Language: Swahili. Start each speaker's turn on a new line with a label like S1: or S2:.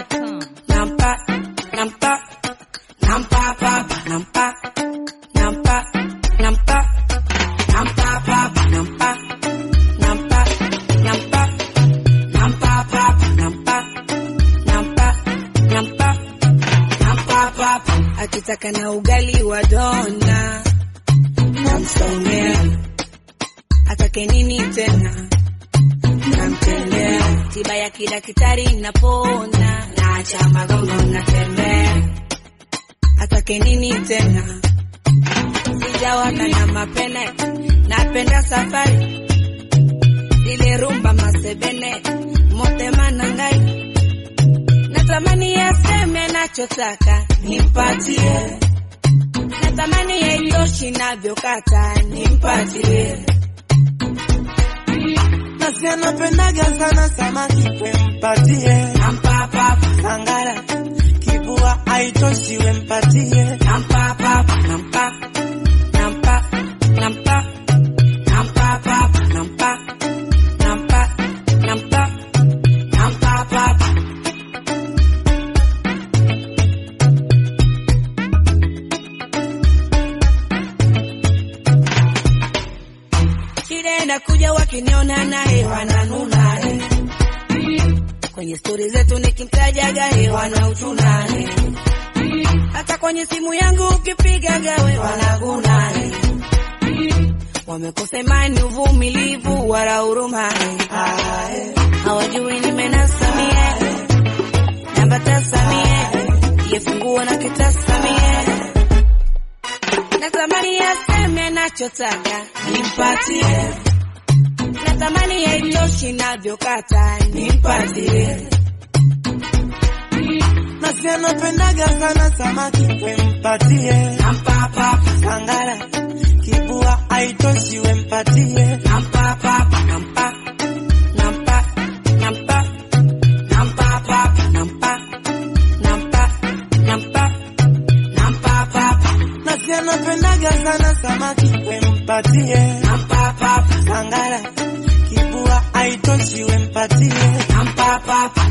S1: ZWAP.com.
S2: nampa nampa nampa papa nampa nampa nampa nampa papa nampa nampa nampa nampa papa nampa nampa nampa nampa papa akitaka na ugali wa dona namsongea atake nini tena namtendea tiba ya kidaktari napona naacha magongo natembea atake nini tena sijawaka na mapene napenda safari ile rumba masebene motema na ngai natamani yaseme nachotaka nimpatie natamani yaitoshi navyokata nimpatie
S3: Nasi anapendaga sana samaki wempatie
S2: nampa papa
S3: sangara kibua aitoshi wempatie
S2: nampa papa nampa nampa nampa nampa papa nampa nampa nampa nampa papa shida inakuja wakiniona naye wananuna eh. kwenye stori zetu nikimtajaga he wanauchuna eh. hata kwenye simu yangu ukipigaga we wanaguna eh. wamekosa imani uvumilivu wala huruma eh. Ah, eh. hawajui nimenasamie nambatasamie yefungua na kitasamie natamani yaseme nachotaka nimpatie natamani yaitoshi navyokata nimpatie
S3: Nasi anapendaga sana samaki wempatie
S2: nampa papa
S3: sangara kibua aitoshi wempatie
S2: nampa papa nampa nampa nampa nampa papa nampa nampa nampa nampa papa
S3: Nasi anapendaga sana samaki wempatie
S2: nampa papa
S3: sangara kibua aitoshi wempatie
S2: nampa papa